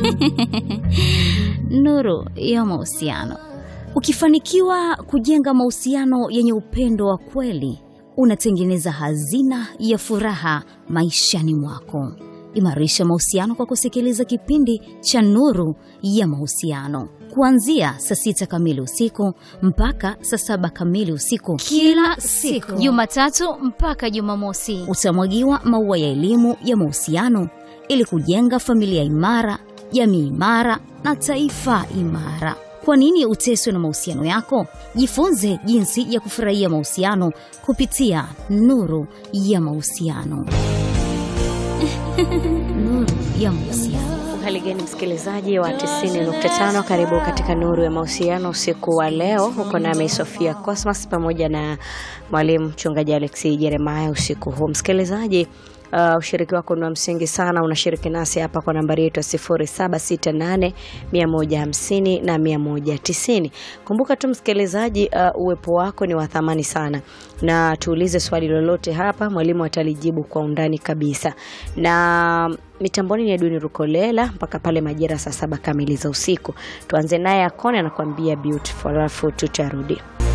Nuru ya mahusiano. Ukifanikiwa kujenga mahusiano yenye upendo wa kweli, unatengeneza hazina ya furaha maishani mwako. Imarisha mahusiano kwa kusikiliza kipindi cha Nuru ya Mahusiano kuanzia saa sita kamili usiku mpaka saa saba kamili usiku kila siku, Jumatatu mpaka Jumamosi. Utamwagiwa maua ya elimu ya mahusiano ili kujenga familia imara, jamii imara na taifa imara. Kwa nini uteswe na mahusiano yako? Jifunze jinsi ya kufurahia mahusiano kupitia Nuru ya Mahusiano. Nuru ya Mahusiano. Hali gani msikilizaji wa 90.5, karibu katika nuru ya mahusiano usiku wa leo. Huko nami Sofia Cosmas pamoja na mwalimu mchungaji Alexi Jeremiah usiku huu msikilizaji. Uh, ushiriki wako ni wa msingi sana. Unashiriki nasi hapa kwa nambari yetu ya 0768 150 na 190. Kumbuka tu msikilizaji, uh, uwepo wako ni wa thamani sana, na tuulize swali lolote hapa, mwalimu atalijibu kwa undani kabisa. Na mitamboni ni Edwin Rukolela mpaka pale majira saa saba kamili za usiku. Tuanze naye Akone anakuambia beautiful, alafu tutarudi.